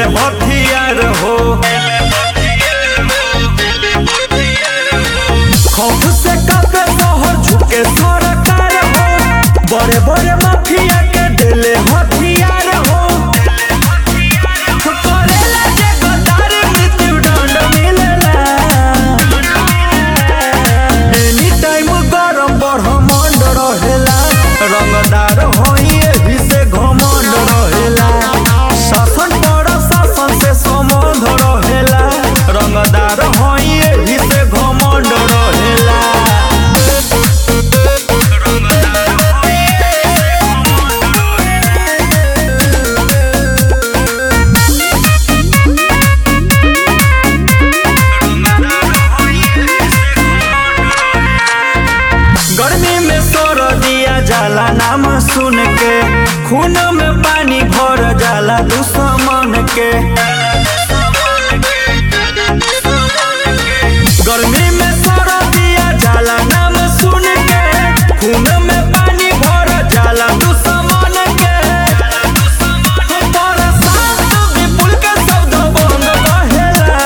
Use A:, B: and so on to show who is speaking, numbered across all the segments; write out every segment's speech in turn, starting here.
A: हथियार हो खौफ से कापे शहर झुके सरकार हो बड़े बड़े माफिया के दिले हथियार हो करेला जे गद्दारी मृत्यु दंड मिलेला एनी टाइम गरम ब्रह्मांड रहेला रंगदार होई एही से घमंड रहेला शासन पर शासन से संबंध रहेला रंगदार होई एही से घमंड रहेला गर्मी में सर दिया जाला नाम सुन के खून में पानी भर जाला दुश्मन के गर्मी में सर दिया जाला नाम सुन के खून में पानी भर जाला दुश्मन के बरसात विपुल के शब्द बंद कहेला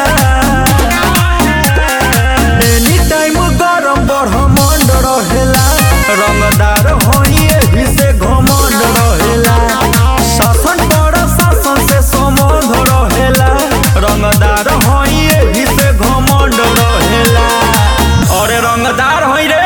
A: एनी टाइम गरम ब्रह्मांड रहेला रंगदार होई एही से घमंड रहेला शासन पर शासन से संबंध रहेला रंगदार होई एही से घमंड रहेला अरे रंगदार होई रे